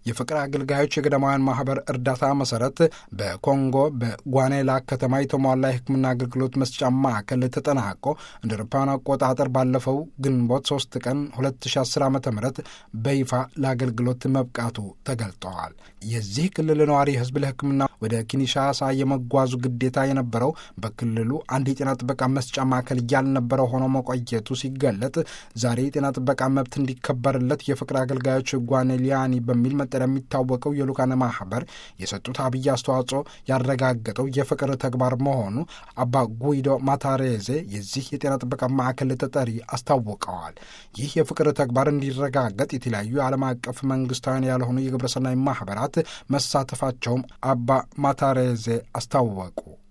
የፍቅር አገልጋዮች የገዳማውያን ማህበር እርዳታ መሰረት በኮንጎ በጓኔላ ከተማ የተሟላ የሕክምና አገልግሎት መስጫ ማዕከል ተጠናቆ እንደ አውሮፓውያን አቆጣጠር ባለፈው ግንቦት 3 ቀን 2010 ዓ ም በይፋ ለአገልግሎት መብቃቱ ተገልጠዋል። የዚህ ክልል ነዋሪ ህዝብ ለሕክምና ወደ ኪንሻሳ የመጓዙ ግዴታ የነበረው በክልሉ አንድ የጤና ጥበቃ መስጫ ማዕከል ያልነበረው ሆኖ መቆየቱ ሲገለጥ ዛሬ የጤና ጥበቃ መብት እንዲከበርለት የፍቅር አገልጋዮች ጓኔሊያኒ በሚል መጠሪያ የሚታወቀው የሉካነ ማህበር የሰጡት አብይ አስተዋጽኦ ያረጋገጠው የፍቅር ተግባር መሆኑ አባ ጉይዶ ማታሬዜ የዚህ የጤና ጥበቃ ማዕከል ተጠሪ አስታውቀዋል። ይህ የፍቅር ተግባር እንዲረጋገጥ የተለያዩ የዓለም አቀፍ መንግስታውያን ያልሆኑ የግብረሰናይ ማህበራት መሳተፋቸውም አባ ማታሬዜ አስታወቁ።